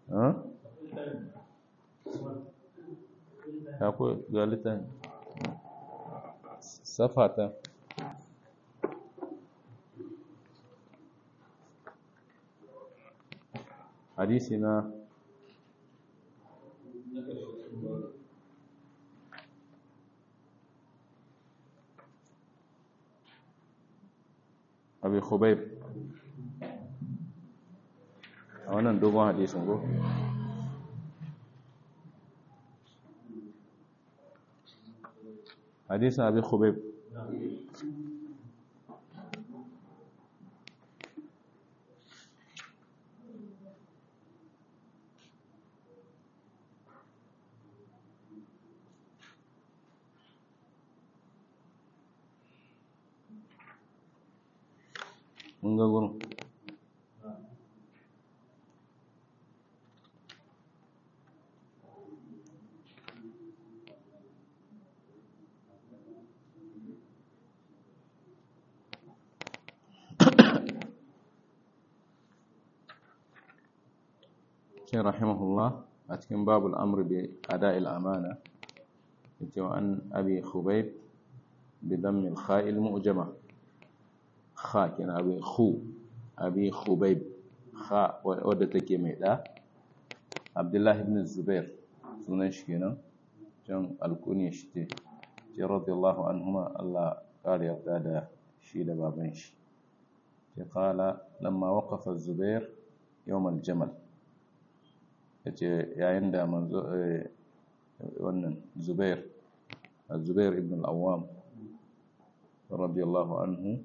akwai galitan safata hadisi na abi khubayb a wannan dogon hadisin go hadisin abi khubayb mun ga gurin شيخ رحمه الله أتكن باب الأمر بأداء الأمانة عن أبي خبيب بضم الخاء المؤجمة خاء كان أبي خو أبي خبيب خاء ودتك ميدا عبد الله بن الزبير sunan shi kenan can alkuniya shi ce ce radiyallahu anhuma Allah ƙara yarda da shi da baban shi ce kala lamma waqafa zubair yawmal jamal yace yayin da manzo wannan zubair zubair ibn al-awwam radiyallahu anhu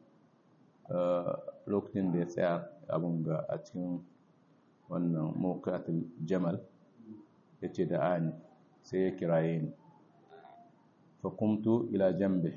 lokacin da ya tsaya abun ga a cikin wannan mawqatul jamal yace da ani sai ya kiraye ni fa qumtu ila jambi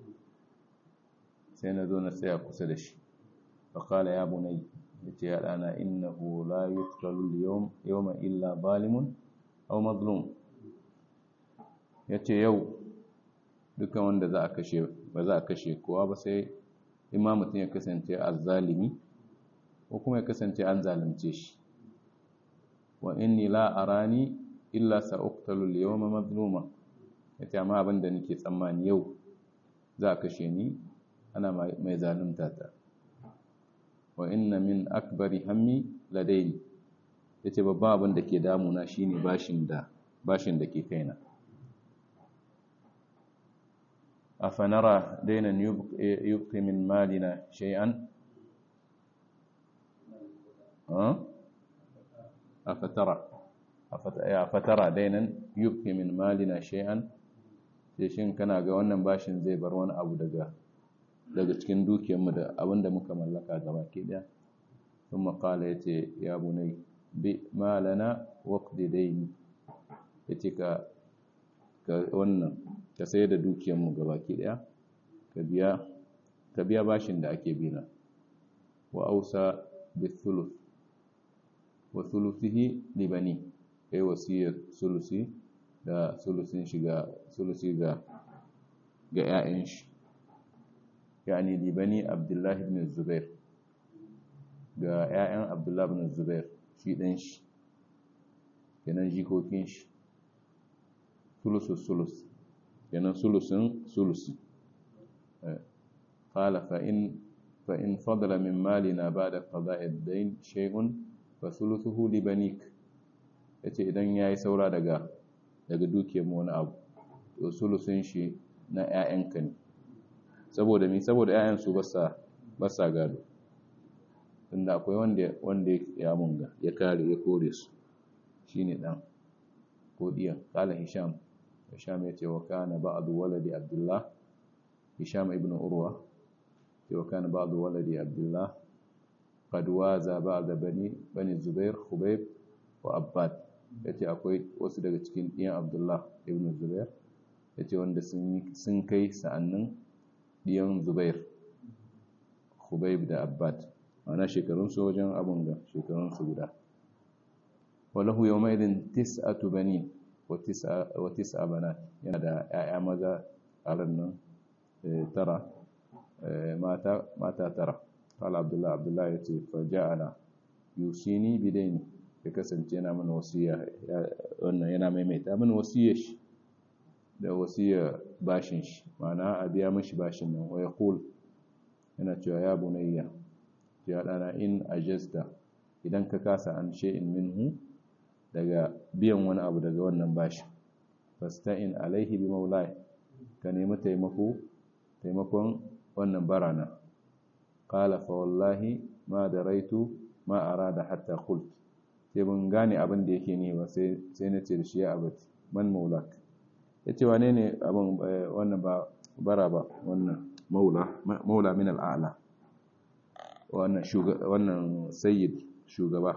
sai na zo na tsaya kusa da shi fa qala ya bunay yace ya dana innahu la yuqtalu al-yawm yawma illa zalimun aw mazlum yace yau dukan wanda za a kashe ba za a kashe kowa ba sai imma mutum ya kasance azzalimi ko kuma ya kasance an zalunce shi wa inni la arani illa sa'uqtalu al-yawma mazluma yace amma abin da nake tsammani yau za a kashe ni ana mai zalunta ta wa inna min akbari hammi ladaini yace babban abin da ke damuna shine bashin da bashin da ke kaina afanara dainan yubqi min malina shay'an afatara afatara dainan yubqi min malina shay'an sai shin kana ga wannan bashin zai bar wani abu daga daga cikin dukiyarmu da abinda muka mallaka gaba ke daya kuma kala yace ya bunai bi malana waqdi daini yace ka ka wannan ka sayar da dukiyarmu gaba ke daya ka biya ka biya bashin da ake bina wa ausa bi thuluth wa thuluthihi li bani kai wasiyar sulusi da sulusin shiga sulusi ga ga 'ya'yan shi yani libani abdullahi ibn zubair ga 'ya'yan abdullahi ibn zubair shi ɗan shi kenan jikokin shi sulusus sulus kenan sulusin sulusi qala fa in fa in fadala min malina ba'da qada'i ad-dayn shay'un fa sulusuhu li banik yace idan yayi saura daga daga dukiyar mu wani abu to sulusin shi na 'ya'yanka ne saboda mi saboda 'ya'yan su basa basa gado tunda akwai wanda wanda ya munga ya kare ya kore su shine dan ko diyan kala hisham hisham yace wa kana ba'du waladi abdullah hisham ibn urwa ce wa kana ba'du waladi abdullah qad waza ba'da bani bani zubair khubayb wa abbad yace akwai wasu daga cikin diyan abdullah ibn zubair yace wanda sun sun kai sa'annin diyan zubair khubayb da abbad ana shekarunsu wajen abun ga shekarunsu guda walahu yau mai din tis'atu bani wa tis'a banat yana da 'ya'ya maza tsarin nan tara mata tara kala abdullahi abdullahi ya ce farja'ana yusini bidaini ya kasance yana mana wasiya wannan yana maimaita mana wasiyar shi da wasiyar bashin shi ma'ana a biya mashi bashin nan wa yaqul yana cewa ya bunayya ya dana in ajasta idan ka kasa an shay'in minhu daga biyan wani abu daga wannan bashin fasta'in alaihi bi maulai ka nemi taimako taimakon wannan barana qala fa wallahi ma daraitu ma arada hatta qult sai mun gane abin da yake ne ba sai sai na ce da shi ya abati man maulak yace wane ne abin wannan ba bara ba wannan maula maula min al'ala wannan shugaba wannan sayyid shugaba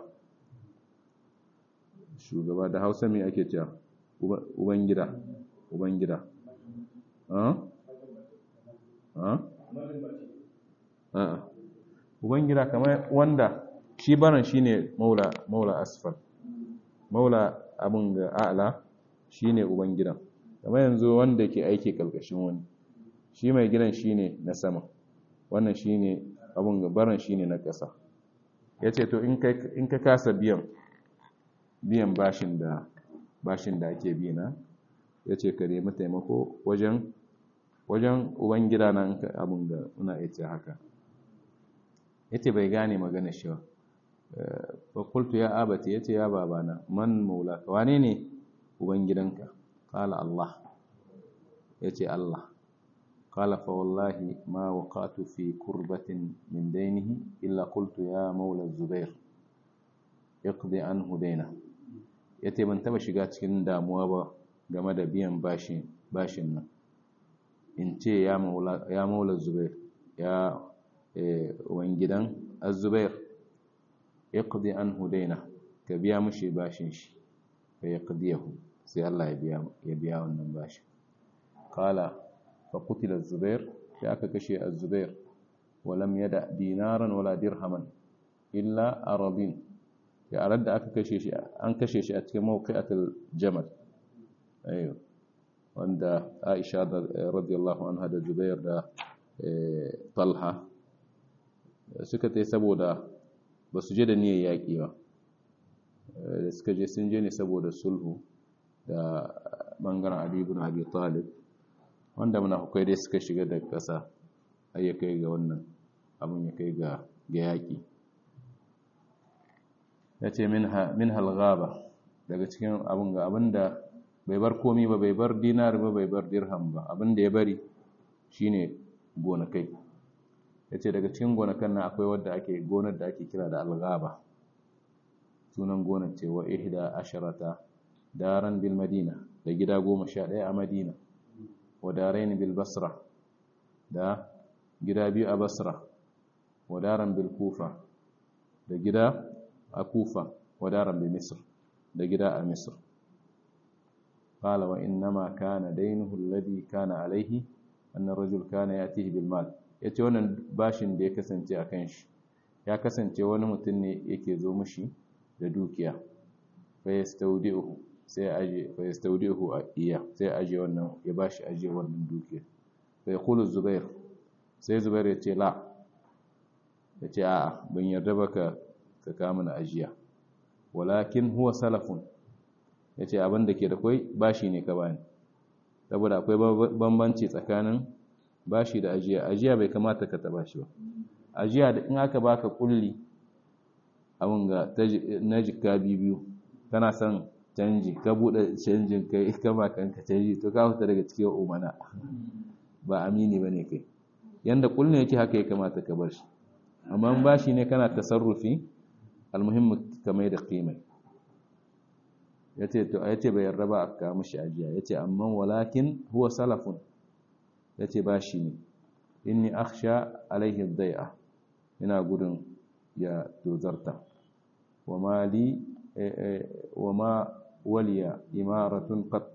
shugaba da Hausa me ake cewa uban gida uban gida uban gida kamar wanda shi baran shine maula maula asfal maula abin ga a'la shine uban gidan kamar yanzu wanda ke aiki kalkashin wani shi mai gidan shine na sama wannan shine abin ga baran shine na ƙasa yace to in ka kasa biyan biyan bashin da bashin da ake bi na ya ce ka nemi taimako wajen wajen ubangida na abin da muna ita haka ya ce bai gane magana shi ba fakultu ya abata ya ce ya babana man maula wane ne ubangidanka kala Allah ya ce Allah kala fa wallahi ma waqatu fi kurbatin min dainihi illa qultu ya maula zubair iqdi anhu daina ya ce ban taba shiga cikin damuwa ba game da biyan bashin nan in ce ya maula zubair ya wani gidan azubair ya kudi an hudaina ka biya mashi bashin shi ka ya kudiyahu sai Allah ya biya wannan bashin kala fa kutila zubair ya aka kashe azubair walam yada dinaran wala dirhaman illa arabin yaran da aka kashe shi an kashe shi a cikin mawqi'atul jamal ayo wanda Aisha radiyallahu anha da Zubair da Talha suka tai saboda ba su je da niyyar yaƙi ba da suka je sun je ne saboda sulhu da bangaren Ali ibn Abi Talib wanda munafukai dai suka shiga da ƙasa har ya kai ga wannan abin ya kai ga yaƙi ya ce min halgaba daga cikin abin ga abin da bai bar komi ba bai bar dinar ba bai bar dirham ba abin da ya bari shine gonakai ya ce daga cikin gonakan nan akwai wadda ake gonar da ake kira da algaba sunan gonar ce wa ihda asharata daran bil madina da gida goma sha ɗaya a madina wa daraini bil basra da gida biyu a basra wa daran bil kufa da gida a kufa wa daran bi misr da gida a misr qala wa innama kana dainuhu alladhi kana alaihi anna rajul kana yatihi bil mal yace wannan bashin da ya kasance a kan shi ya kasance wani mutum ne yake zo mishi da dukiya fa yastawdi'uhu sai aje fa yastawdi'uhu a iya sai aje wannan ya bashi aje wannan dukiya fa yaqulu zubair sai zubair ya ce la ya ce a'a ban yarda ba ka ka kama na ajiya walakin huwa salafun ya ce abin da ke da kwai bashi ne ka bani saboda akwai bambanci tsakanin bashi da ajiya ajiya bai kamata ka taba shi ba ajiya da in aka baka kulli abin ga na jika biyu kana son canji ka bude canjin kai ka ba kanka canji to ka fita daga cikin umana ba amini bane kai yanda kullun yake haka ya kamata ka bar shi amma bashi ne kana tasarrufi almuhimmi ka mai da qimai yace to yace bai yarda ba aka mishi ajiya yace amma walakin huwa salafun yace bashi ne inni akhsha alaihi dai'a ina gudun ya dozarta wa mali wa ma waliya imaratun qat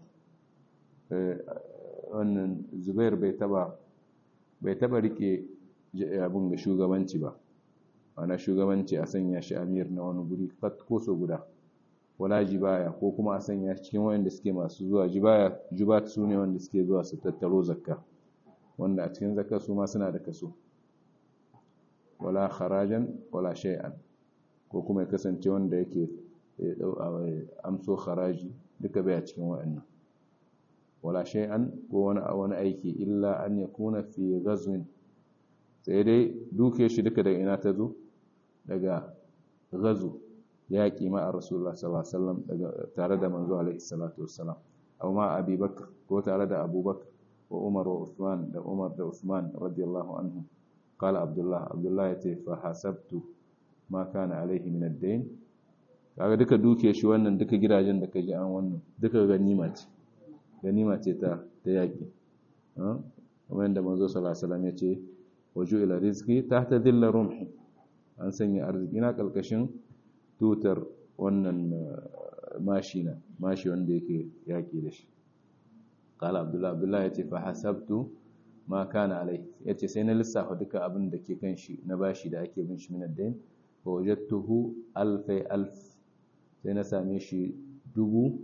wannan zubair bai taba bai taba rike abin ga shugabanci ba ana shugabanci a sanya shi amir na wani guri ko so guda wala jibaya ko kuma a sanya shi cikin wayanda suke masu zuwa jibaya jubat su ne wanda suke zuwa su tattaro zakka wanda a cikin zakka su ma suna da kaso wala kharajan wala shay'an ko kuma ya kasance wanda yake amso haraji duka bai a cikin wa'annan wala shay'an ko wani wani aiki illa an yakuna fi ghazwin sai dai duke shi duka daga ina ta zo daga gazu yaƙi ma a rasulullah sallallahu alaihi wasallam daga tare da manzo alaihi salatu wassalam aw ma abi bakr ko tare da abubakar wa umar wa usman da umar da usman radiyallahu anhu qala abdullah abdullah yace fa hasabtu ma kana alaihi min ad-dayn kaga duka duke shi wannan duka gidajen da kaji an wannan duka ganima ce ganima ce ta ta yaƙi kamar yadda manzo sallallahu alaihi wasallam yace waju ila rizqi tahta dhilla rumhi an sanya arziki na kalkashin tutar wannan mashi na mashi wanda yake yaki da shi qala abdullah abdullah yace fa hasabtu ma kana alai yace sai na lissafa duka abin da ke kan shi na bashi da ake bin shi min ad-dain fa wajadtuhu alfai alf sai na same shi dubu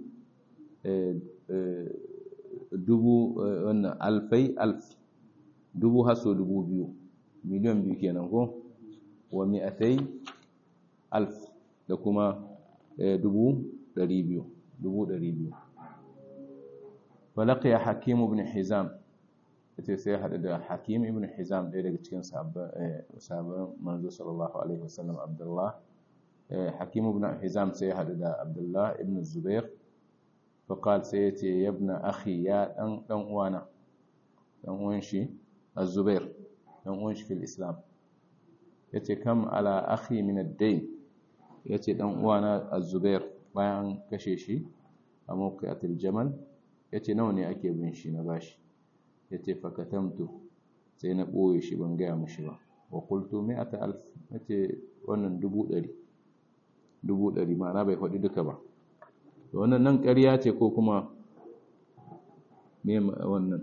dubu wannan alfai alf dubu haso dubu biyu miliyan biyu kenan ko wa mi'atai alf da kuma dubu ɗari biyu dubu ɗari biyu falaqiya hakim ibn hizam yace sai haɗu da hakim ibn hizam ɗaya daga cikin sahabban manzo sallallahu alaihi wasallam abdullah hakim ibn hizam sai haɗu da abdullah ibn zubair faqal sai yace ya ibn akhi ya dan dan uwana dan uwan shi az-zubair dan uwan shi fil islam yace kam ala akhi min ad-dayn yace dan uwana az-zubair bayan kashe shi a mawqi'atil jamal yace nawa ne ake bin shi na bashi yace fakatamtu sai na boye shi ban gaya mishi ba wa qultu mi'ata alf yace wannan dubu ɗari dubu ɗari ma'ana bai faɗi duka ba to wannan nan ƙarya ce ko kuma me wannan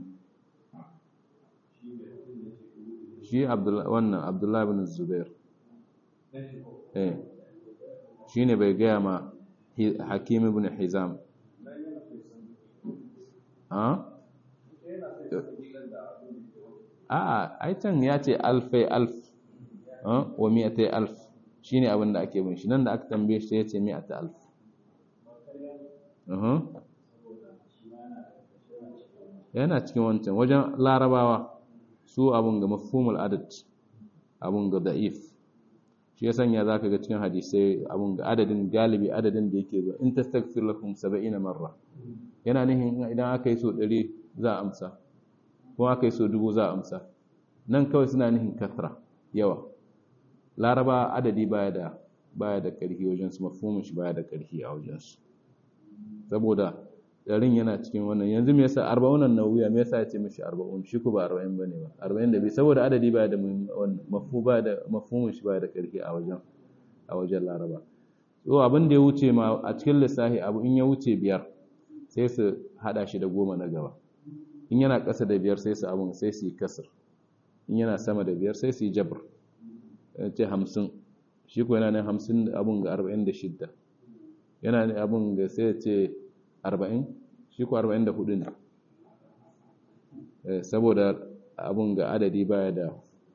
shi wannan abdullahi bin zubair eh shi ne bai gaya ma hakim ibn hizam a'a ai can ya ce alfai alf wa mi'atai alf shi ne abin da ake bin shi nan da aka tambaye shi ya ce mi'atai alf yana cikin wancan wajen larabawa su abun ga mafhumul adad abun ga da'if shi ya sanya zaka ga cikin hadisai abun ga adadin galibi adadin da yake zuwa in tastaghfir lakum 70 marra yana nihin idan aka yi so 100 za a amsa ko aka yi so 1000 za a amsa nan kawai suna nihin kathra yawa laraba adadi baya da baya da karfi wajen su mafhumin shi baya da karfi a wajen su saboda ɗarin yana cikin wannan yanzu me yasa arba'unan nawiya me yasa ya ce mishi arba'un shi ku ba arba'in bane ba arba'in da bi saboda adadi ba da wannan mafu ba da mafhumin shi ba da karfi a wajen a wajen laraba so abin da ya wuce ma a cikin lissafi abu in ya wuce biyar sai su hada shi da goma na gaba in yana ƙasa da biyar sai su abun sai su yi kasar in yana sama da biyar sai su yi jabr ce hamsin shi ko yana ne hamsin abun ga arba'in da shidda yana ne abun ga sai ce arba'in shi ko arba'in da hudu ne saboda abun ga adadi baya da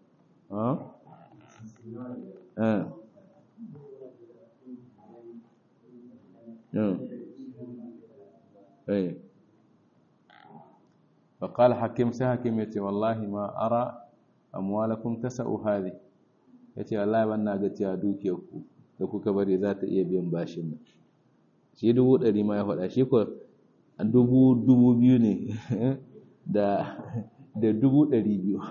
فقال حكيم سحكيم يتي والله ما أرى أموالكم تسأو هذه yace wallahi wannan ga cewa dukiyarku da kuka bari za ta iya biyan bashin nan shi dubu ɗari ma ya faɗa shi ko dubu dubu biyu ne da da dubu ɗari biyu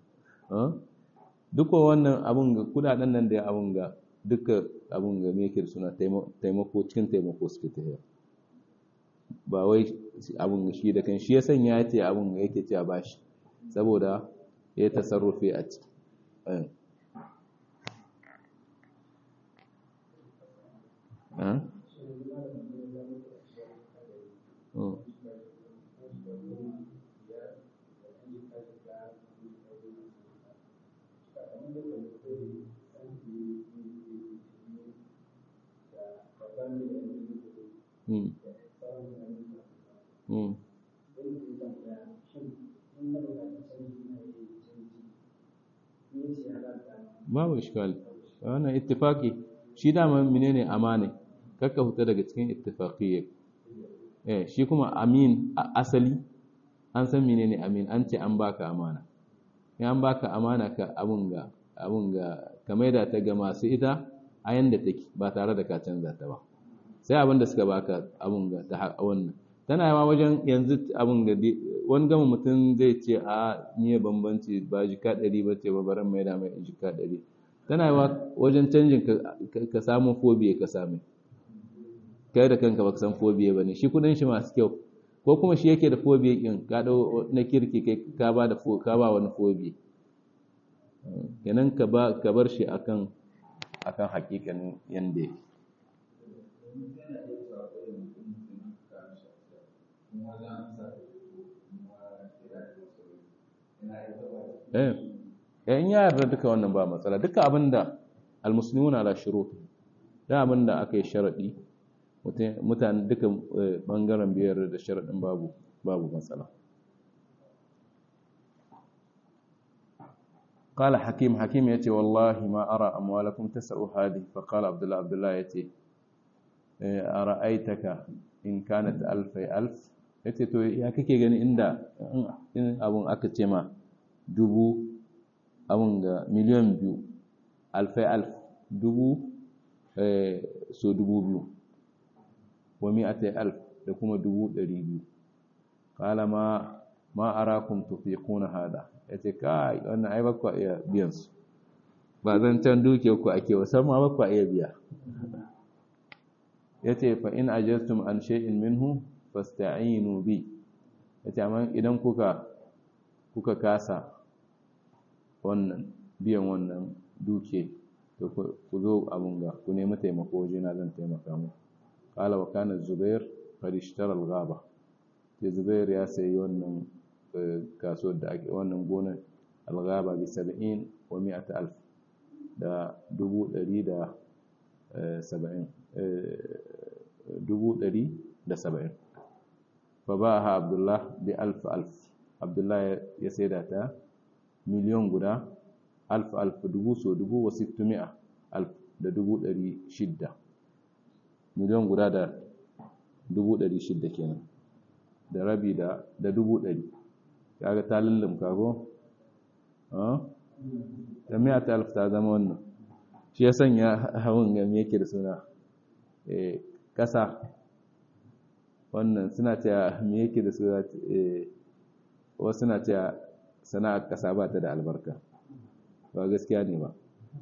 duka wannan abun ga kudaden nan da ya abun ga duka abun ga mekir suna taimako cikin taimako suke tafiya ba wai abun shi da kan shi ya sanya ya ce abun ga yake cewa bashi saboda ya tasarrufe a ciki babu ishkal wannan ittifaki shi dama menene amane kakka huta daga cikin ittifaqiyya eh shi kuma amin asali an san menene amin an ce an baka amana in an baka amana ka abun ga abun ga ka maida ta ga masu ita a yanda take ba tare da ka canza ta ba sai abin da suka baka abun ga ta wannan tana yawa wajen yanzu abun ga wani gama mutum zai ce a niya bambanci ba jika ɗari ba ce ba baran mai da mai jika ɗari tana yawa wajen canjin ka samu fobiye ka same kai da kanka baka san fobiye ba ne shi kudin shi masu kyau ko kuma shi yake da fobiye kin ka dau na kirki kai ka ba da ka ba wani fobiye kenan ka ba ka bar shi akan akan hakikanin yanda yake eh in ya yarda duka wannan ba matsala duka abinda almuslimuna ala shurut da abinda aka yi sharadi mutane duka bangaren biyar da sharadin babu babu matsala قال حكيم حكيم يتي والله ما أرى أموالكم تسع هذه فقال عبد الله عبد الله يتي أرأيتك إن كانت ألف ألف yace to ya kake gani inda in abun aka ce ma dubu abun ga miliyan biyu alfai alf dubu so dubu biyu wa mi'atai alf da kuma dubu ɗari biyu kala ma ma arakum tufiquna hada yace kai wannan ai bakwa iya biyan su ba zan can duke ku ake wasan ma bakwa iya biya yace fa in ajaztum an shay'in minhu fasta'inu bi yace amma idan kuka kuka kasa wannan biyan wannan duke to ku zo abun ga ku nemi taimako waje na zan taimaka mu qala wa kana zubair qad ishtara al-ghaba ke zubair ya sayi wannan kasuwar da ake wannan gonar al-ghaba bi 70 wa 100 alf da dubu ɗari da saba'in dubu ɗari da saba'in fa ba ha abdullah bi alf alf abdullah ya saida ta miliyon guda alf alf dubu so dubu wa sittumi'a alf da dubu ɗari shidda miliyon guda da dubu ɗari shidda kenan da rabi da da dubu ɗari kaga ta lullumka ko da miya ta alf ta zama wannan shi ya sanya hawan ga me yake da suna ƙasa wannan suna cewa me yake da suna wasu suna cewa sana'ar ƙasa ba ta da albarka ba gaskiya ne ba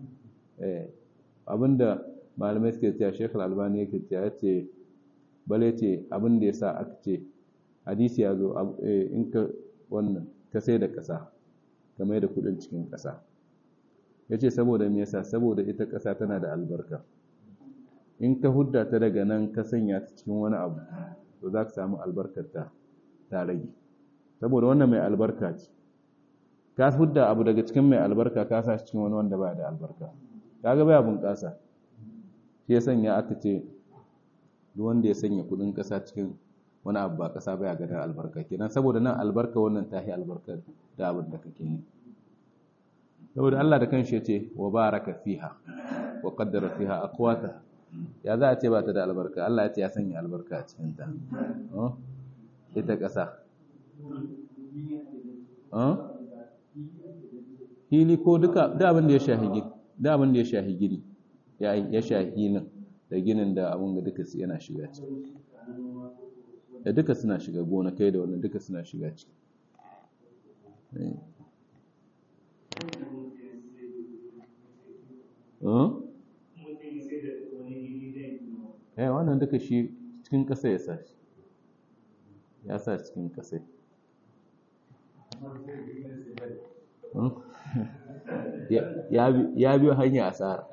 abinda malamai suke cewa shekul albani yake cewa ce bale ce abinda ya sa aka ce hadisi ya zo in ka wannan ka sai da ƙasa ka mai da kudin cikin ƙasa ya ce saboda me yasa saboda ita ƙasa tana da albarka in ka hudda ta daga nan ka sanya ta cikin wani abu to za ka samu albarkar ta ta rage saboda wannan mai albarka ce ka hudda abu daga cikin mai albarka ka sa cikin wani wanda ba da albarka kaga baya bunƙasa shi ya sanya aka ce duk wanda ya sanya kudin ƙasa cikin wani abu ba ƙasa baya ganin albarka kenan saboda nan albarka wannan tahi albarkar da abin da kake yi saboda Allah da kanshi yace wa baraka fiha wa qaddara fiha aqwata ya za a ce ba ta da albarka Allah ya ce ya sanya albarka a cikin ta ita ƙasa hili ko duka da abin da ya shahi gini da abin da ya shahi gini ya shahi ginin da ginin da abin da duka yana shiga ciki da duka suna shiga gonakai da wannan duka suna shiga ciki eh wannan duka shi cikin ƙasa ya sa shi ya sa cikin ƙasa ya biyo hanya asara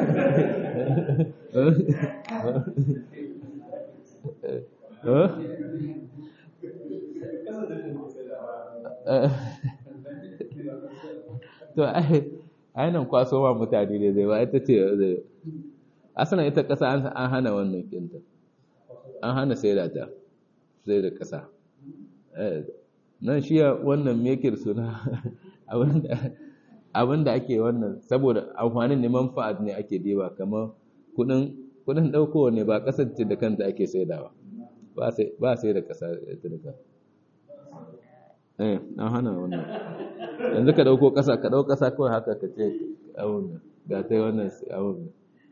to ainihin kwaso ma mutane ne zai ba ita ce zai asalin ita ƙasa an hana wannan kinta an hana sai da ta sai da ƙasa nan shi wannan mekir suna abinda ake wannan saboda amfanin neman fa'ad ne ake diba kamar kudin kudin daukowa ne ba kasar ce da kanta ake saidawa ba sai ba sai da kasa ta da ka eh an hana wannan yanzu ka dauko kasa ka dauko kasa kawai haka ka ce abun ga ta wannan abun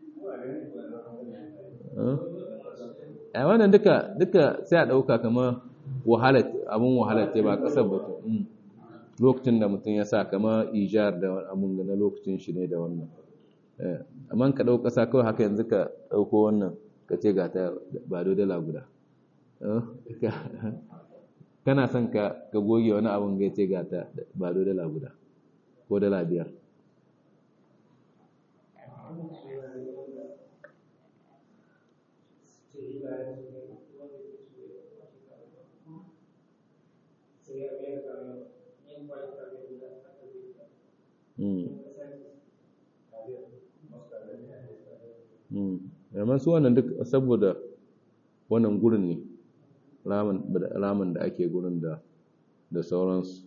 a wannan duka duka sai a dauka kamar wahala abun wahala ce ba kasar ba lokacin da mutum ya sa kama ijar da abun na lokacin shi ne da wannan amma ka ɗau ƙasa kawai haka yanzu ka ɗauko wannan ka ce ga ta ba dala guda kana son ka goge wani abun ga ce ga ta ba dala guda ko dala biyar amma su wannan duk saboda wannan gurin ne ramin da ake gurin da da sauransu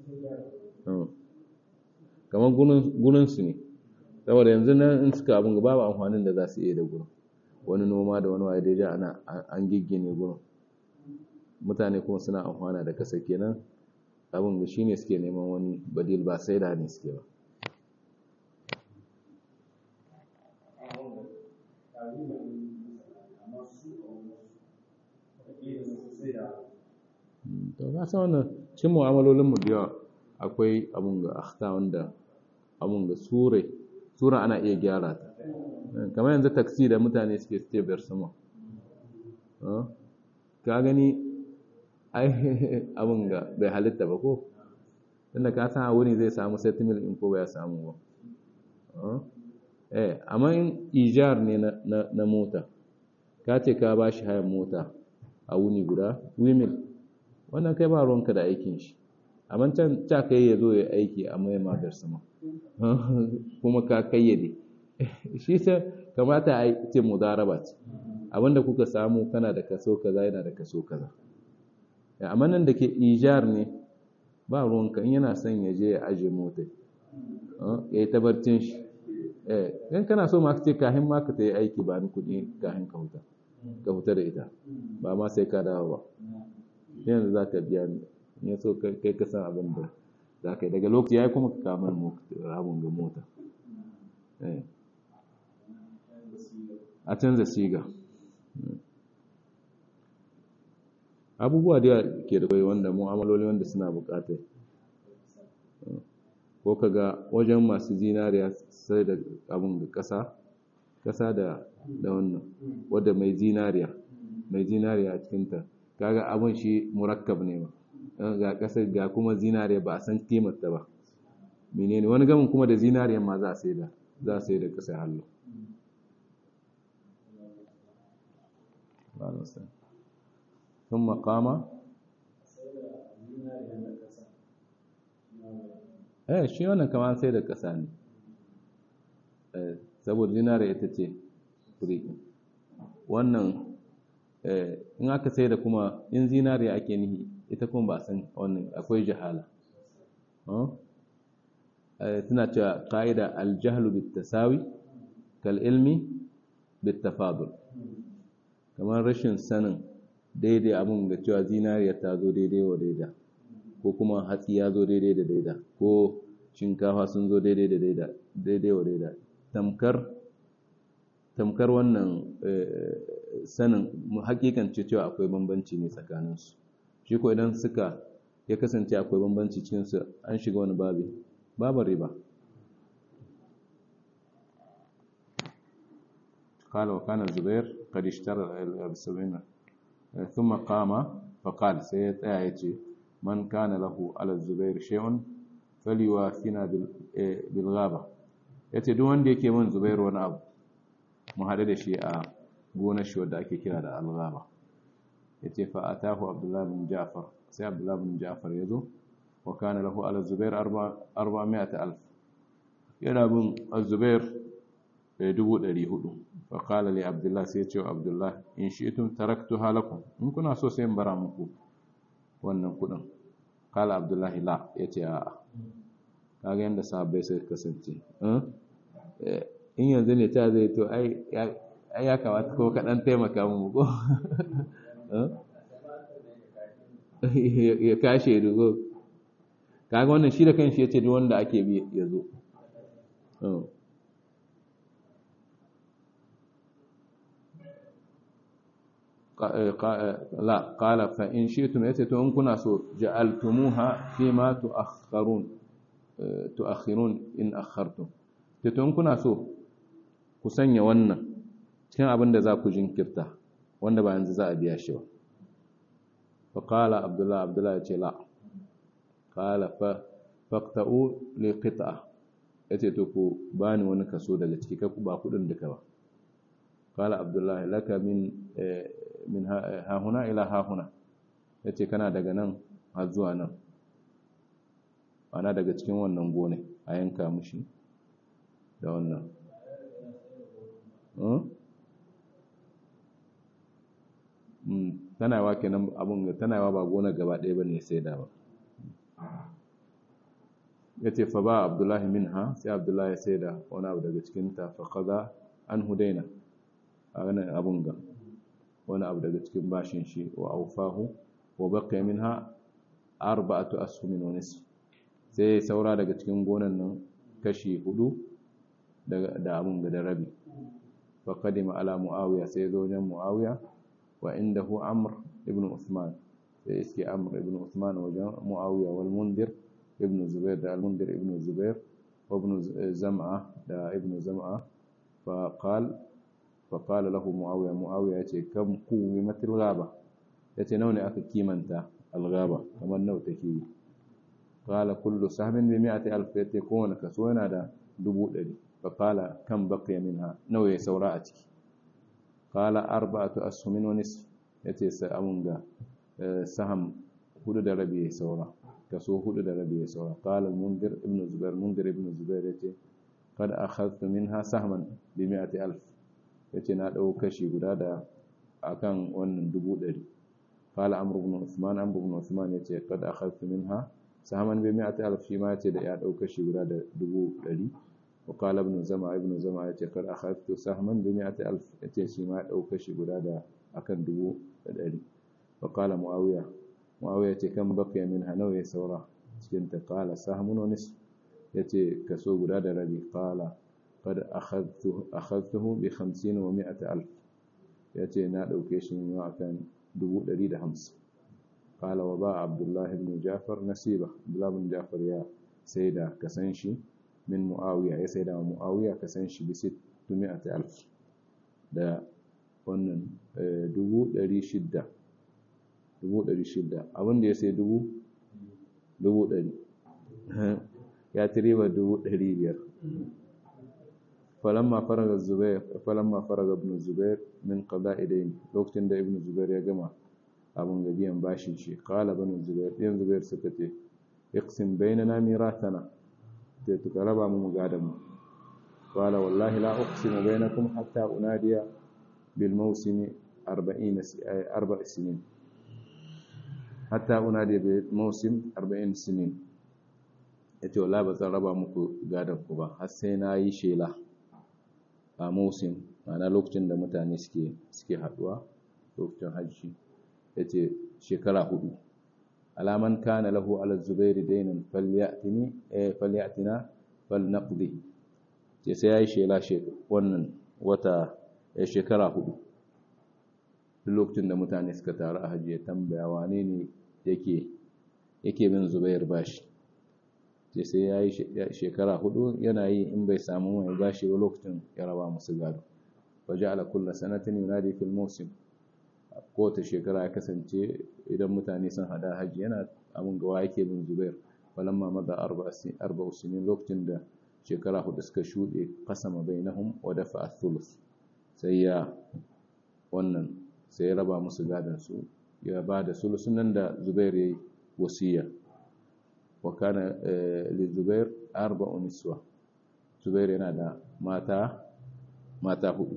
kamar gurinsu ne saboda yanzu nan in suka abin babu amfanin da za su iya da gurin wani noma da wani waye daidai ana an giggine gurin mutane kuma suna amfana da kasa kenan abin da shine suke neman wani badil ba sai da ne suke ba to na san wannan cin mu'amalolin mu da yawa akwai abun ga akhta wanda abun ga sure sura ana iya gyara ta kamar yanzu taksi da mutane suke suke bar sama ka gani ai abun ga bai halitta ba ko tunda ka san a wuni zai samu settlement in ko bai samu ba eh amma in ijar ne na mota ka ce ka ba shi hayan mota a wuni guda wimil wannan kai ba ruwanka da aikin shi amma can ta kai ya zo ya aiki a mai madar sama kuma ka kayyade shi sai kamata a ce mudaraba ce abinda kuka samu kana da kaso kaza yana da kaso kaza amma nan da ke ijar ne ba ruwanka in yana son ya je ya aje mota ya yi tabarcin shi in kana so ma ce kahin ma ka ta yi aiki ba ni kuɗi kahin ka huta ka huta da ita ba ma sai ka dawo ba yanzu za ka biya ni ya so kai ka san abin da za ka yi daga lokaci ya yi kuma ka kamar rabin ga mota a canza siga abubuwa da ke da kwai wanda mu'amaloli wanda suna bukatar ko ka ga wajen masu zinariya sai da abin da ƙasa ƙasa da wannan wadda mai zinariya mai zinariya a cikinta kaga abin shi murakkab ne ba ga ƙasar ga kuma zinariya ba a san kimarta ba menene wani gamin kuma da zinariya ma za a sai da za a sai da ƙasar hallo sun makama eh shi wannan kamar sai da ƙasa ne saboda zinariya ita ce kuri wannan in aka sai da kuma in zinariya ake nihi ita kuma ba san wannan akwai jahala suna cewa ƙa'ida aljahlu bitasawi kal ilmi bitafadul kamar rashin sanin daidai abin ga cewa zinariya ta zo daidai wa daida ko kuma hatsi ya zo daidai da daida ko shinkafa sun zo daidai da daida daidai wa daida tamkar tamkar wannan sanin hakikance cewa akwai bambanci ne tsakaninsu shi ko idan suka ya kasance akwai bambanci cikinsu an shiga wani babi babu riba قال وكان الزبير قد اشترى السبعين ثم قام فقال سيد آيتي من كان له على الزبير شيء فليوافنا بالغابة yace duk wanda yake min zubairu wani abu mu haɗu da shi a gonar shi wadda ake kira da alghaba yace fa atahu abdullah bin ja'far sai abdullah bin ja'far yazo wa kana lahu ala zubair 400 yana bin az-zubair dubu ɗari hudu fa qala li abdullah sai yace wa abdullah in shi'tum taraktuha lakum in kuna so sai in bara muku wannan kudin qala abdullah la yace a'a kaga yanda sahabbai suka kasance in yanzu ne ta zai to ai ai ya kamata ko kaɗan taimaka mu ko ya kashe dugo kaga wannan shi da kanshi yace duk wanda ake bi ya zo la qala fa in shi'tum yace to in kuna so ja'altumuha fi ma tu'akhkharun tu'akhirun in akhartum to in kuna so ku sanya wannan cikin abin da za ku jinkirta wanda ba yanzu za a biya shi ba fa qala abdullah abdullah yace la qala fa faqta'u li qit'a yace to ku bani wani kaso daga ciki ka ba kudin duka ba qala abdullah laka min min ha huna ila ha huna yace kana daga nan har zuwa nan ana daga cikin wannan gone a yanka mushi da wannan tana yawa kenan abin tana yawa ba gona gaba ɗaya ba ne sai da ba ya ce fa ba abdullahi min ha sai abdullahi sai da wani abu daga cikinta fa kaza an hudaina a ganin abin ga wani abu daga cikin bashin shi wa aufahu wa baqiya minha arba'atu ashumin wa nisf sai saura daga cikin gonan nan kashi hudu da abin ga da rabi fa qadima ala muawiya sai zo wajen muawiya wa indahu amr ibn uthman sai iske amr ibn uthman wajen muawiya wal mundir ibn zubair da al mundir ibn zubair wa ibn zam'a da ibn zam'a fa qal fa qala lahu muawiya muawiya yace kam quwimat al ghaba yace nawa ne aka kimanta al ghaba kamar nawa take yi qala kullu sahmin bi mi'ati alf yace kowane kaso yana da dubu ɗari fa qala kam baqiya minha nawa ya saura a ciki qala arba'atu ashumin wa nisf yace sai amun ga saham hudu da rabi ya saura kaso hudu da rabi ya saura qala al-mundir ibn zubair mundir ibn zubair yace qad akhadtu minha sahman bi mi'ati alf yace na dau kashi guda da akan wannan dubu ɗari qala amr ibn usman amr ibn usman yace qad akhadtu minha sahman bi mi'ati alf shi ma yace da ya dau kashi guda da dubu ɗari wa qala ibn zama ibn zama yace qad akhadtu sahman bi mi'ati alf yace shi ma dau kashi guda da akan dubu ɗari wa qala muawiya muawiya yace kan baqiya minha nawa ya saura cikin ta qala sahmun wa nisf yace kaso guda da rabi qala qad akhadtu akhadtuhu bi 50 wa 100 alf yace na dauke shi ne akan 150 qala wa ba abdullah ibn jafar nasiba abdullah ibn jafar ya saida kasan shi min muawiya ya saida wa muawiya kasan shi bi 600 alf da wannan 600 600 abinda ya sai 100 ya tiriba 500 falamma faraga zubair falamma faraga ibn zubair min qada'i dayn lokacin da ibn zubair ya gama abun ga biyan bashin shi qala ibn zubair ibn zubair suka ce iqsim bainana mirathana sai tuka raba mu gadan mu qala wallahi la uqsimu bainakum hatta unadiya bil mawsimi 40 arba' sinin hatta unadiya bil mawsim 40 sinin yace wallahi ba zan raba muku gadan ku ba har sai na yi shela a musim ma'ana lokacin da mutane suke suke haduwa lokacin hajji yace shekara hudu alaman kana lahu ala zubairi dainan falyatini eh falyatina falnaqdi ce sai yayi shela wannan wata shekara hudu lokacin da mutane suka taru a hajji ya tambaya wane ne yake yake bin zubair bashi ce sai ya yi shekara hudu yana yi in bai samu mai bashi ba lokacin ya raba musu gado waje ala kulla sanatin yunadi fil musim kowace shekara ya kasance idan mutane sun hada hajji yana abin gawa yake bin zubair falamma maza arba sinin lokacin da shekara hudu suka shuɗe kasama bainahum wa dafa athulus sai ya wannan sai ya raba musu gadon su ya ba da sulusun nan da zubair ya yi wasiya وكان للزبير أربع نسوة زبير ينادى ماتا ماتا هو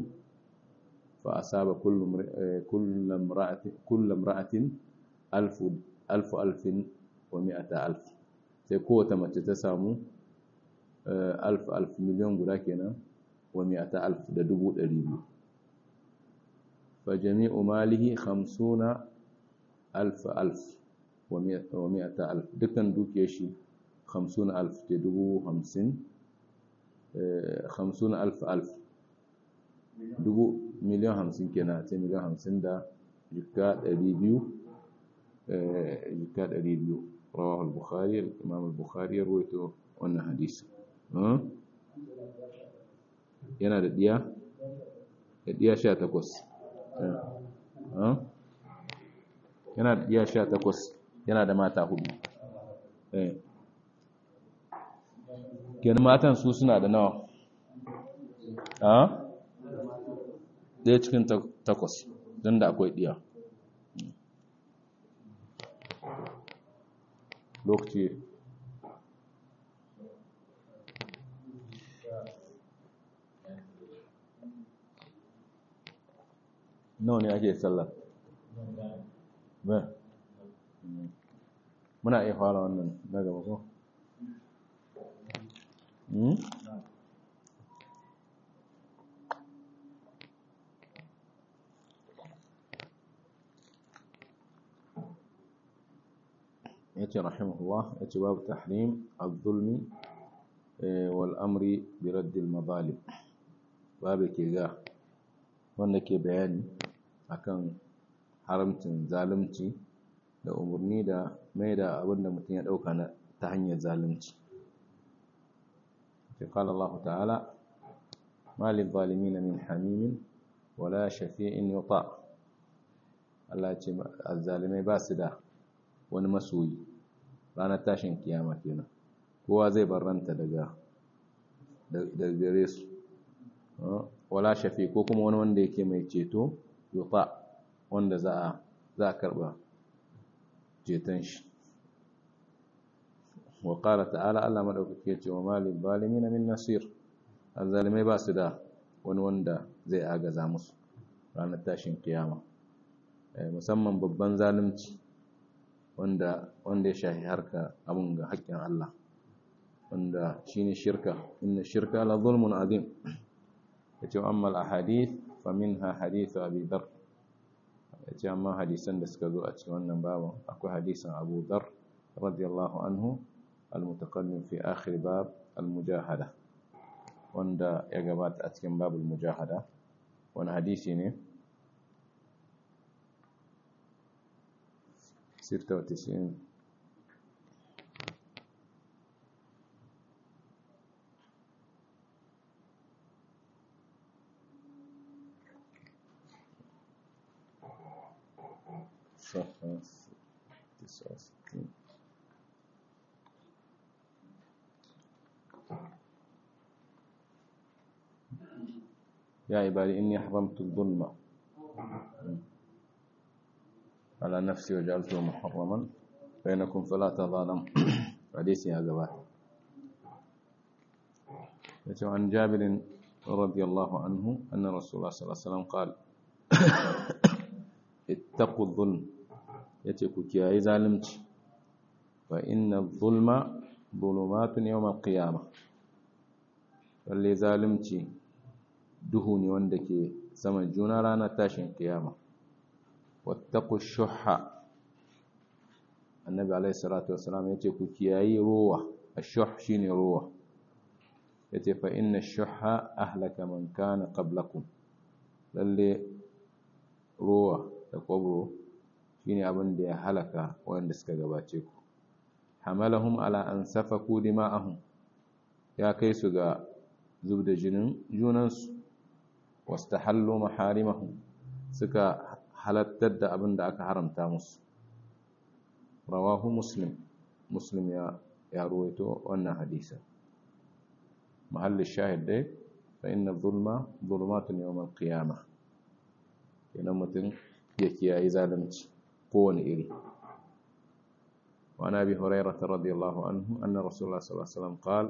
فأصاب كل كل امرأة كل امرأة ألف ألف ألف ومئة ألف sai kowace mace ta samu alf alf miliyan guda kenan wa mi'ata alf da dubu ɗari biyu fa jami'u malihi 50 alf alf wa 100 alf dukkan dukiyar shi 50 alf ce dubu 50 50 alf alf dubu miliyan 50 kenan ce miliyan 50 da jika 200 jika 200 rawahu al-bukhari al-imam al-bukhari ya rawaito wannan hadisi yana da diya da diya 18 yana da diya 18 yana da mata hudu kenan matan su suna da nawa a ɗaya cikin takwas don da akwai diya lokaci nawa ne ake sallar ba muna iya fara wannan na gaba ko yace rahimahullah yace babu tahrim az-zulmi wal amri bi radd al-madhalim babu ke ga wanda ke bayani akan haramcin zalunci da umarni da mai da abinda mutum ya dauka na ta hanyar zalunci fi qala Allah ta'ala ma lil zalimin min hamimin wala shafi'in yuta Allah ce azzalimai ba su da wani masoyi ranar tashin kiyama kenan kowa zai barranta daga daga gare su wala shafi ko kuma wani wanda yake mai ceto yuta wanda za a za a karba ceton shi wa qala ta'ala Allah madaukake ya ce wa malil zalimin min nasir azzalimai ba su da wani wanda zai agaza musu ranar tashin kiyama musamman babban zalunci wanda wanda ya shahi harka abun ga haƙƙin Allah wanda shine shirka inna shirka la zulmun azim yace amma al ahadith fa minha hadith abi dar yace amma hadisan da suka zo a cikin wannan babu akwai hadisin Abu Dar radiyallahu anhu al mutaqaddim fi akhir bab al mujahada wanda ya gabata a cikin babul mujahada wani hadisi ne ستة وتسعين صفحة تسعة وستين يا عبادي إني حرمت الظلم على نفسي وجعلته محرما بينكم فلا تظالم حديث يا جماعه عن جابر رضي الله عنه أن رسول الله صلى الله عليه وسلم قال اتقوا الظلم يتكو كياي ظالمت فإن الظلم ظلمات يوم القيامة فاللي ظالمت دهوني وندك سمن جونا رانا تاشن قيامة wattaku shuhha annabi alaihi salatu wasalam yace ku kiyayi ruwa ashuh shine ruwa yace fa inna shuhha ahlaka man kana qablakum lalle ruwa da kwabro shine abin da ya halaka wanda suka gabace ku hamalahum ala an safaku dima'ahum ya kai su ga zubda jinin junansu wastahallu maharimahum suka halattar da abin da aka haramta musu rawahu muslim muslim ya ya ruwaito wannan hadisa mahallin shahid dai fa inna zulma zulumatun yawm al-qiyamah kenan mutum ya kiyaye zalunci kowane iri وعن ابي هريره رضي الله عنه ان رسول الله صلى الله عليه وسلم قال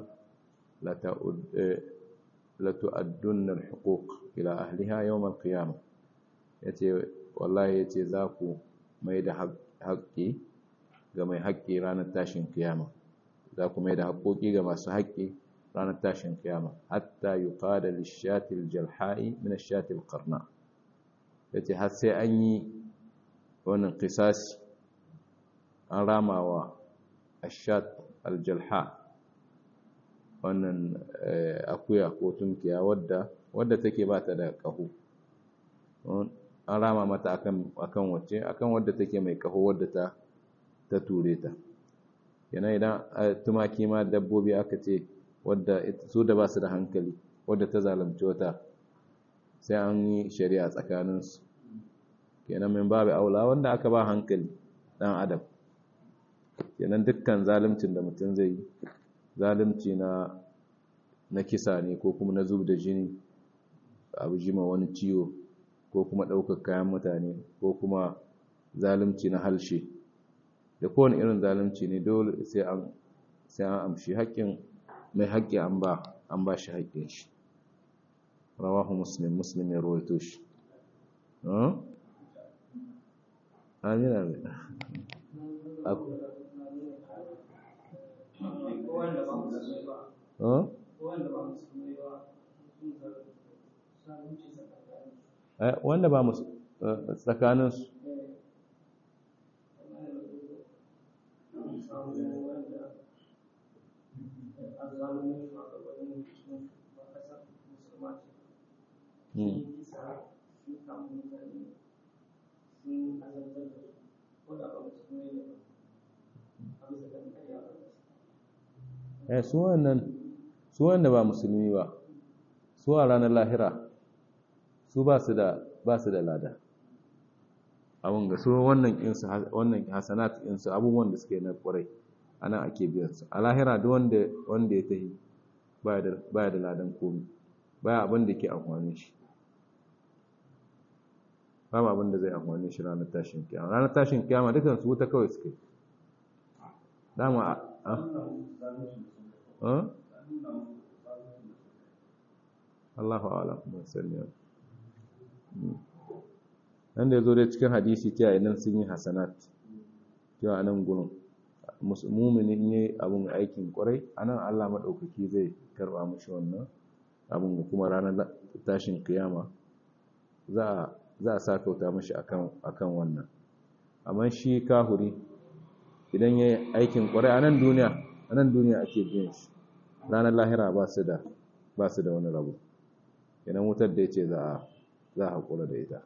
لتؤدن الحقوق الى اهلها يوم القيامه yace wallahi yace za ku mai da haƙƙi ga mai haƙƙi ranar tashin kiyama za ku mai da haƙƙoƙi ga masu haƙƙi ranar tashin kiyama hatta yuqada lishatil jalha'i min ashatil qarna yace har sai an yi wannan qisasi an ramawa ashat aljalha wannan akuya ko tunkiya wadda wadda take ba ta da ƙaho an rama mata akan akan wacce akan wadda take mai ƙaho wadda ta ta ture ta yana idan tumaki ma dabbobi aka ce wadda su da ba su da hankali wadda ta zalunci wata sai an yi shari'a tsakaninsu kenan min babu aula wanda aka ba hankali dan adam kenan dukkan zaluncin da mutum zai yi zalunci na na kisa ne ko kuma na zub da jini abu jima wani ciwo ko kuma ɗaukar kayan mutane ko kuma zalunci na halshe da kowane irin zalunci ne dole sai an sai an amshi haƙƙin mai haƙƙi an ba an ba shi haƙƙin shi rawahu muslim muslim ya rawaito shi amin amin wanda ba musu tsakaninsu eh su wannan su wanda ba musulmi ba su a ranar lahira su ba su da ba su da lada abin ga su wannan insu wannan hasanat insu abubuwan da suke na kwarai ana ake biyan su a lahira duk wanda wanda ya tahi baya da baya da ladan komai baya abin da ke amfani shi babu abin da zai amfani shi ranar tashin kiyama ranar tashin kiyama dukan su wuta kawai suke dama a Allahu a'lam ban sani nan da yazo dai cikin hadisi cewa idan sun yi hasanat cewa anan gurin mu'mini ne abun aikin kwarai anan Allah madaukaki zai karba mishi wannan abun kuma ranar tashin kiyama za a za a sa kauta mishi akan akan wannan amma shi kahuri idan yayi aikin kwarai anan duniya anan duniya ake biyan shi ranar lahira ba su da ba su da wani rabu idan wutar da yace za a za a haƙura da ita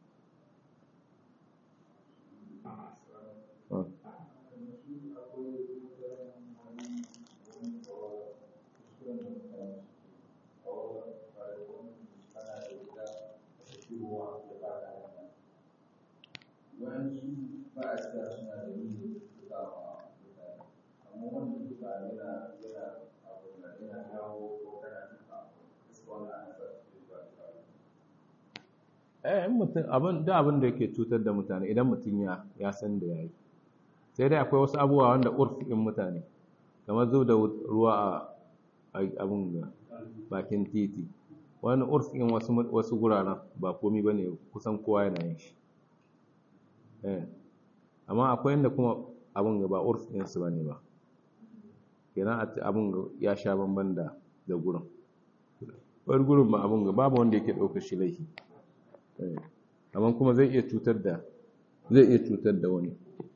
eh mutum abin da abin da yake cutar da mutane idan mutum ya ya san da yayi sai dai akwai wasu abubuwa wanda urfin mutane kamar zo da ruwa a abin ga bakin titi wani urfin wasu wasu guraren ba komai bane kusan kowa yana yin shi eh amma akwai inda kuma abin ga ba urfin su bane ba kenan abin ya sha bamban da da gurin wani gurin ba abin ga babu wanda yake ɗaukar shi laifi amma kuma zai iya cutar da zai iya cutar da wani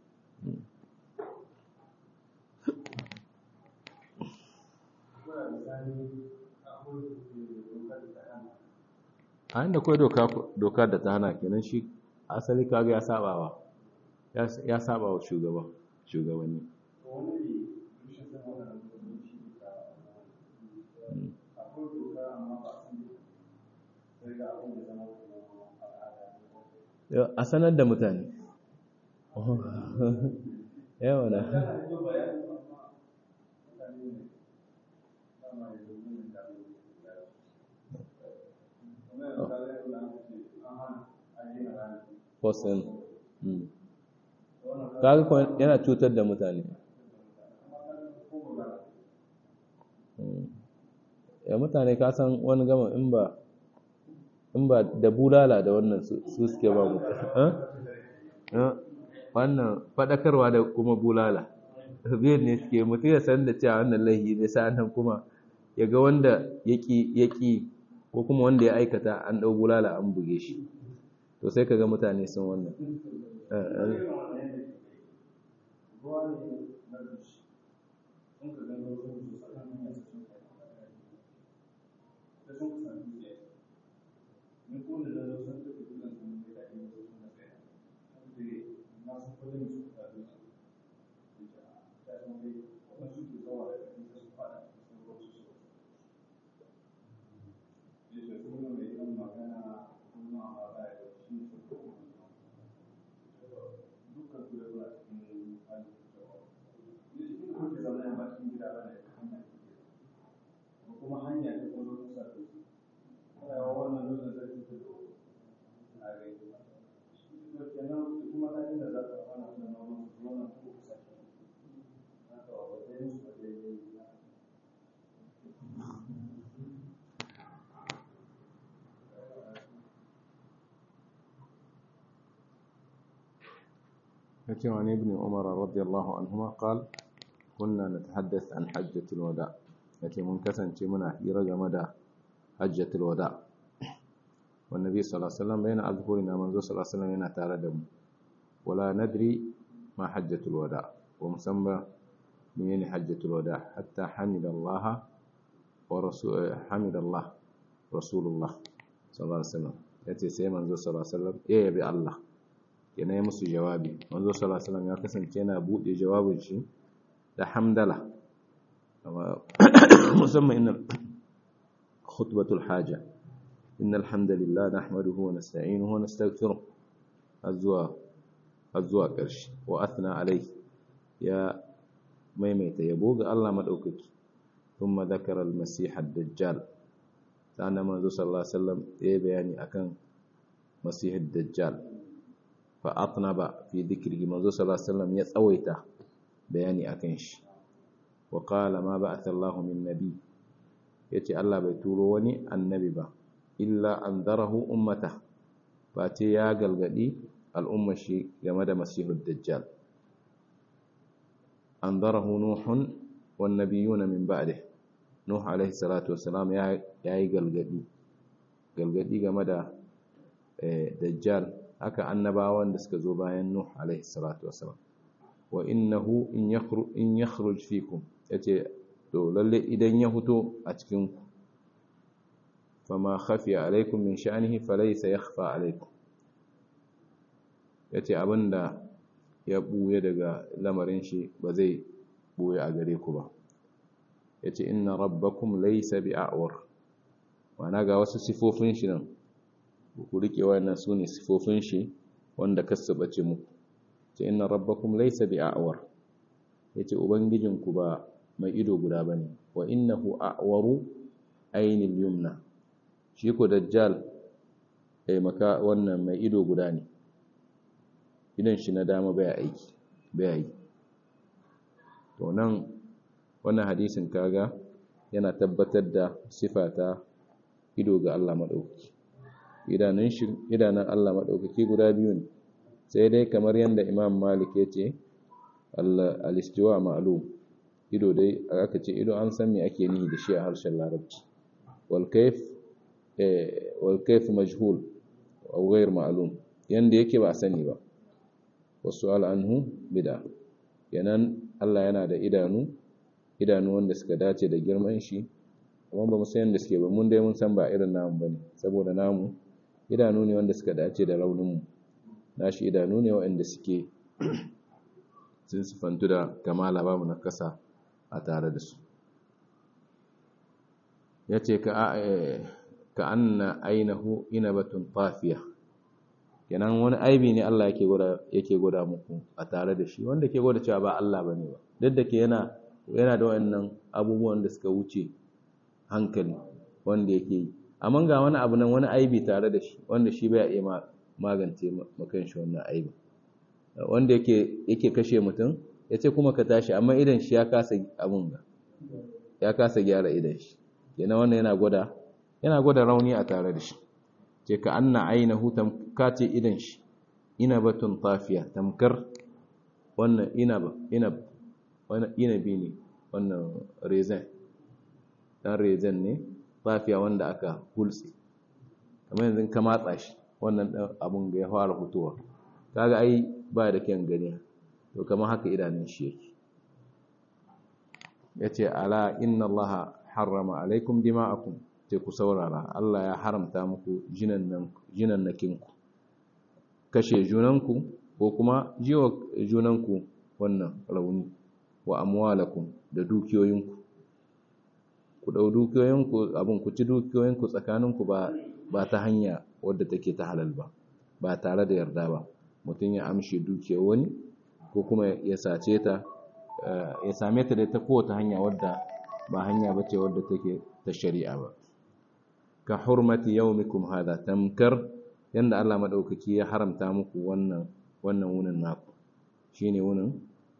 a inda kawai doka da ta hana kenan shi asali kaga ya sabawa ya sabawa shugaba shugabanni a sanar da mutane yawa na Fosin. Kaga kuma yana cutar da mutane. Ya mutane ka san wani gama in ba in ba da bulala da wannan su suke ba mu wannan fadakarwa da kuma bulala biyan ne suke mutu ya san da cewa wannan laihi ne sa'annan kuma ya ga wanda yaki yaki ko kuma wanda ya aikata an dau bulala an buge shi to sai kaga mutane sun wannan يأتي عن ابن عمر رضي الله عنهما قال كنا نتحدث عن حجة الوداع يأتي منكسن منا يرجى مدى حجة الوداع والنبي صلى الله عليه وسلم بين أظهرنا منذ صلى الله عليه وسلم هنا تاردم ولا ندري ما حجة الوداع ومسمى من حجة الوداع حتى حمد الله ورسول حمد الله رسول الله صلى الله عليه وسلم يأتي سيما منذ صلى الله عليه وسلم إيه بالله yana yi musu jawabi wanzu salasalam ya kasance yana buɗe jawabin shi da hamdala musamman inna khutbatul haja inna alhamdulillah nahmaduhu wa nasta'inuhu wa nastaghfiruh azwa azwa ƙarshe wa athna alai ya maimaita yabo ga Allah madaukaki thumma dhakara al-masih ad-dajjal sannan manzo sallallahu alaihi wasallam ya bayani akan masih ad-dajjal fa'atnaba fi dhikrihi manzo sallallahu alaihi wasallam ya tsawaita bayani akan shi wa qala ma ba'atha Allahu min nabi yace Allah bai turo wani annabi ba illa anzarahu ummata ba ce ya galgadi al'ummar shi game da masihud dajjal anzarahu nuhun wan nabiyuna min ba'dih nuh alaihi salatu wassalam ya yi galgadi galgadi game da dajjal haka annabawan da suka zo bayan Nuh alaihi salatu wasalam wa innahu in yakhruj in yakhruj fikum yace to lalle idan ya fito a cikin ku fama khafiya alaikum min sha'nihi falaysa yakhfa alaikum yace abinda ya buye daga lamarin shi ba zai buye a gare ku ba yace inna rabbakum laysa bi'awar wana ga wasu sifofin shi nan ku rike wannan su ne sifofin shi wanda kasu bace muku ce inna rabbakum laysa bi'awar yace ubangijinku ba mai ido guda bane wa innahu a'waru aynil yumna shi ko dajjal eh maka wannan mai ido guda ne idan shi na dama baya aiki baya yi to nan wannan hadisin kaga yana tabbatar da sifata ido ga Allah madaukaki idanun shi idanun Allah madaukaki guda biyu ne sai dai kamar yanda Imam Malik yace al-istiwa ma'lum ido dai aka ce ido an san me ake nihi da shi a harshen Larabci wal kayf eh wal kayf majhul aw ghayr ma'lum yanda yake ba sani ba wasu'al anhu bid'a yanan Allah yana da idanu idanu wanda suka dace da girman shi amma ba mu san yanda suke ba mun dai mun san ba irin namu bane saboda namu idanu ne wanda suka dace da raunin mu nashi idanu ne waɗanda suke sun sifantu da kamala babu na kasa a tare da su yace ka ka anna ainahu inabatun tafiya kenan wani aibi ne Allah yake gwada yake gwada muku a tare da shi wanda ke gwada cewa ba Allah bane ba duk da ke yana yana da wayannan abubuwan da suka wuce hankali wanda yake yi amma ga wani abu nan wani aibi tare da shi wanda shi bai iya magance makan shi wannan aibi wanda yake yake kashe mutum yace kuma ka tashi amma idan shi ya kasa abun ga ya kasa gyara idan shi kenan wannan yana gwada yana gwada rauni a tare da shi ce ka anna ainihu tamkace idan shi inabatun tafiya tamkar wannan inaba inab wannan inabi ne wannan rezen dan rezen ne tafiya wanda aka hulsi kamar yanzu ka matsa shi wannan abun ga ya fara fitowa kaga ai ba da kyan gani to kamar haka idanun shi yake yace ala inna allaha harrama alaikum dima'akum sai ku saurara Allah ya haramta muku jinan nakinku kashe junanku ko kuma jiwa junanku wannan rauni wa amwalakum da dukiyoyinku ku dau dukiyoyinku abin ku ci dukiyoyinku tsakaninku ba ba ta hanya wadda take ta halal ba ba tare da yarda ba mutum ya amshe dukiyar wani ko kuma ya sace ta ya same ta da ta kowace hanya wadda ba hanya bace wadda take ta shari'a ba ka hurmati yaumikum hada tamkar yanda Allah madaukaki ya haramta muku wannan wannan wunin naku shine wunin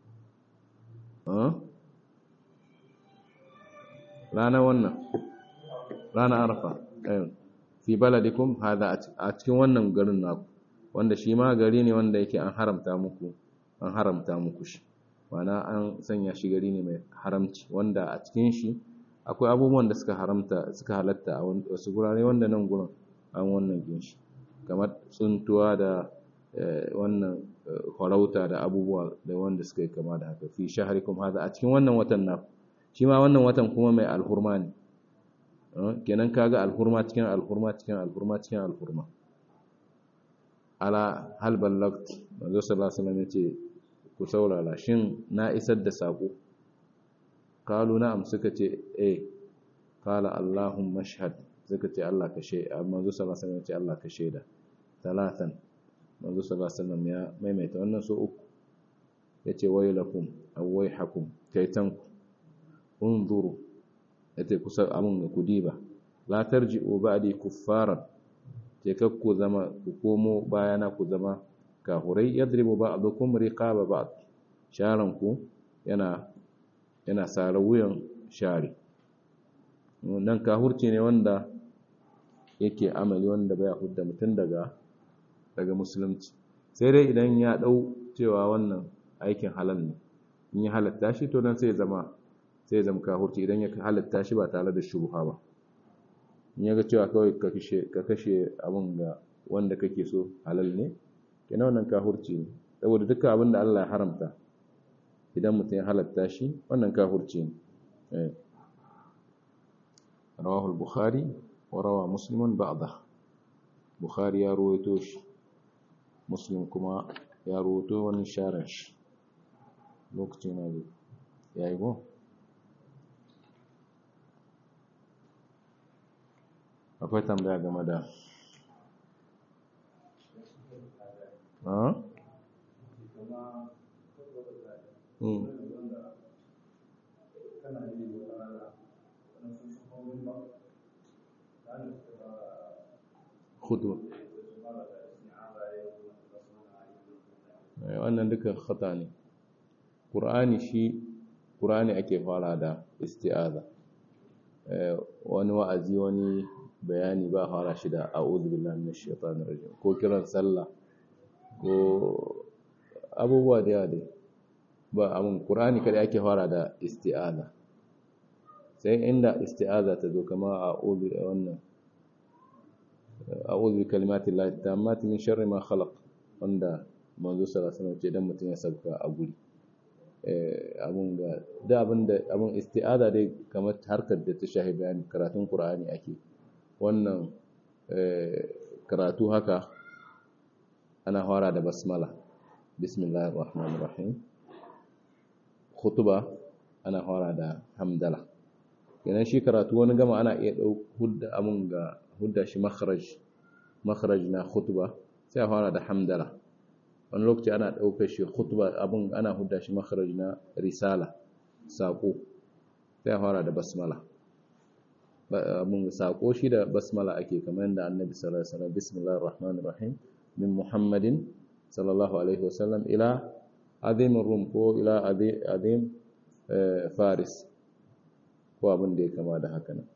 rana wannan rana arfa fi baladikum hada a cikin wannan garin naku wanda shi ma gari ne wanda yake an haramta muku an haramta muku shi ma'ana an sanya shi gari ne mai haramci wanda a cikin shi akwai abubuwan da suka haramta suka halatta a wasu gurare wanda nan gurin an wannan ginshi kamar tsuntuwa da wannan farauta da abubuwa da wanda suka yi kama da haka fi shaharikum hada a cikin wannan watan na shi ma wannan watan kuma mai alhurma ne kenan kaga alhurma cikin alhurma cikin alhurma cikin alhurma ala hal ballagt manzo sallallahu alaihi wasallam yace ku saurara shin na isar da sako kalu na'am suka ce eh qala allahumma ashhad suka ce Allah ka shaida manzo sallallahu alaihi wasallam ce Allah ka shaida talatan manzo sallallahu alaihi wasallam ya maimaita wannan so uku yace waylakum aw wayhakum kaitanku unzuru yace kusa amun ku diba la tarji'u ba'di kuffaran ce kakku zama ku komo bayana ku zama kahurai yadribu ba'dukum riqaba ba'd sharanku yana yana sare wuyan share nan kahurci ne wanda yake amali wanda baya hudda mutum daga daga musulunci sai dai idan ya dau cewa wannan aikin halal ne in ya halatta shi to dan sai ya zama sai ya zama kahurci idan ya halatta shi ba tare da shubha ba in ya ga cewa kawai ka kashe ka kashe abin ga wanda kake so halal ne kenan wannan kahurci ne saboda dukkan abin da Allah ya haramta idan mutum ya halatta shi wannan kafurci ne rawahu al-bukhari wa rawa muslimun ba'da bukhari ya ruwaito shi muslim kuma ya ruwaito wani sharan shi lokacin na zai ya yi go akwai tambaya game da khutba wannan duka khata ne qur'ani shi qur'ani ake fara da isti'aza wani wa'azi wani bayani ba fara shi da a'udhu billahi minash shaitanir rajim ko kiran sallah ko abubuwa da yawa dai ba abin qur'ani kada ake fara da isti'aza sai inda isti'aza ta zo kama a'udhu da wannan a'udhu bi kalimati llahi tammati min sharri ma khalaq wanda manzo sallallahu alaihi wasallam ce dan mutun ya sauka a guri eh abun ga da abin da abun isti'aza dai kamar harkar da ta shahi bayani karatun qur'ani ake wannan karatu haka ana fara da basmala bismillahir rahmanir rahim khutba ana fara da hamdala kenan shi karatu wani gama ana iya dau hudda amun ga hudda shi makharaj makharaj na khutba sai a fara da hamdala wani lokaci ana daukar shi khutba abun ana hudda shi makharaj na risala sako sai a fara da basmala mun sako shi da basmala ake kamar yadda annabi sallallahu alaihi wasallam bismillahir rahmanir rahim min muhammadin sallallahu alaihi wasallam ila azim rum ko ila azim faris ko abin da ya kama da haka nan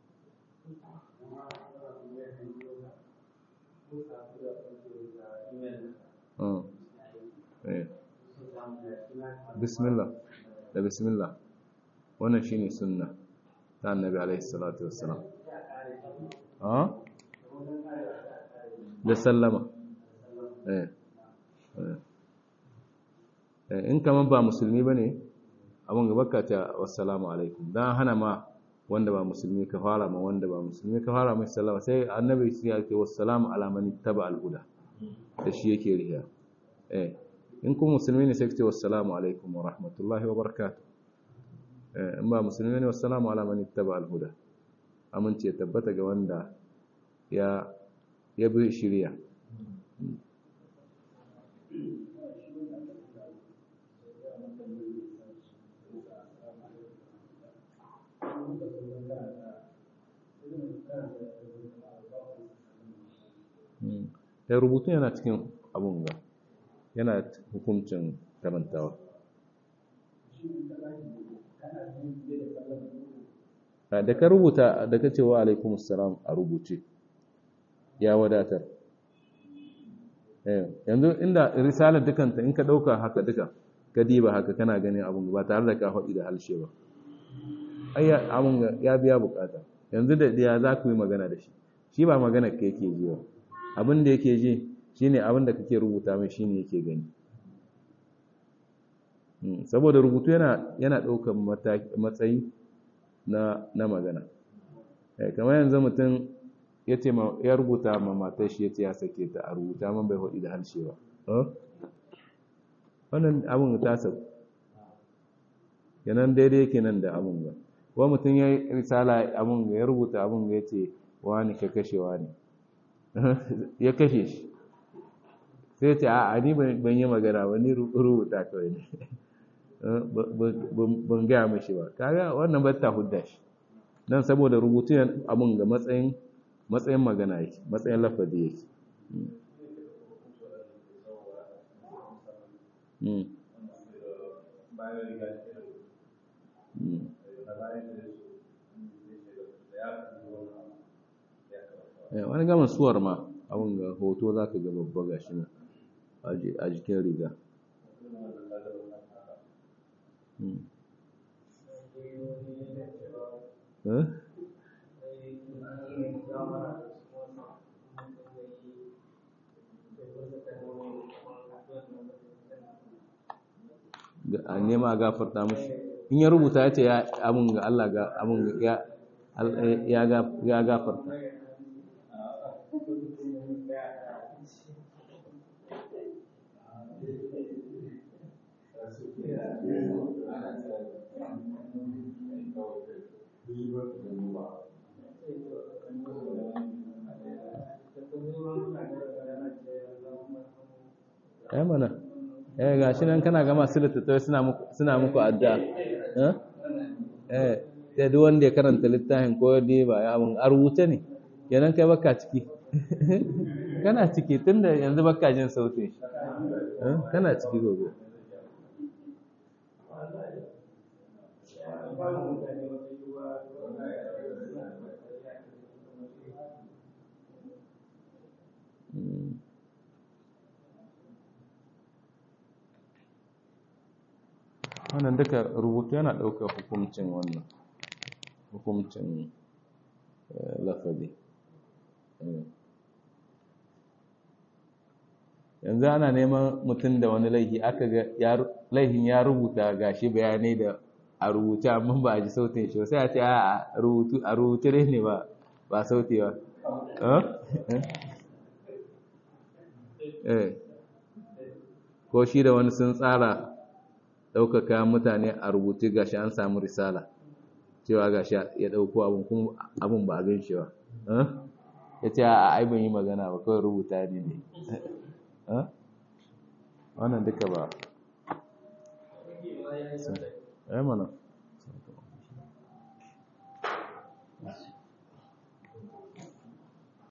bismillah da bismillah wannan shine sunna ta annabi alaihi salatu wassalam ha da sallama in kamar ba musulmi ba ne abin ga baka ta wassalamu alaikum don hana ma wanda ba musulmi ka fara ma wanda ba musulmi ka fara mai sallama sai annabi sai ya ce wassalamu ala man ittaba al-huda da shi yake riya eh in kuma musulmi ne sai ka ce wassalamu alaikum wa rahmatullahi wa barakatuh eh in ba musulmi ne wassalamu ala man ittaba al-huda amince ya tabbata ga wanda ya ya bi shiriya ya rubutu yana cikin abun ga yana hukuncin karantawa da ka rubuta da ka ce wa alaikum salam a rubuce ya wadatar yanzu inda risalar dukanta in ka ɗauka haka duka ka diba haka kana ganin abun ba tare da ka faɗi da halshe ba ai abun ya biya bukata yanzu da ya za ku yi magana da shi shi ba magana ka yake ji ba abin da yake ji shine abin da kake rubuta mai shine yake gani saboda rubutu yana yana ɗaukar matsayi na na magana kamar yanzu mutum ya ce ya rubuta ma matar shi ya ce ya sake ta a rubuta man bai haɗi da harshe ba wannan abin ta sau yanan daidai yake nan da abin ga wa mutum ya risala abin ya rubuta abin ya ce wani ka kashe wani ya kashe shi sai ce a ni ban yi magana ba ni rubuta kawai ne ban gaya mashi ba kaga wannan ba ta hudda shi nan saboda rubutu abin ga matsayin matsayin magana yake matsayin lafazi yake wani gama suwar ma abin ga hoto za ka ga babba ga shi a jikin riga a nema gafarta mushi in ya rubuta ya ce ya abin ga Allah ga abin ya ya gafarta ya mana eh ga shi nan kana ga masu littattafai suna muku suna muku adda eh sai duk wanda ya karanta littafin ko dai ba ya abun a rubuce ne kenan kai baka ciki kana ciki tunda yanzu baka jin sautin shi kana ciki gobe wannan duka rubutu yana ɗaukar hukuncin wannan hukuncin lafazi yanzu ana neman mutum da wani laifi aka ga laifin ya rubuta gashi bayanai da a rubuce amma ba a ji sautin shi sai a ce a rubutu a rubuce ne ba ba sauti ba ko shi da wani sun tsara ɗaukaka mutane a rubuce gashi an samu risala cewa gashi ya ɗauko abin kuma abin ba abin shi ba ya ce a ai ban yi magana ba kawai rubuta ne ne wannan duka ba ya mana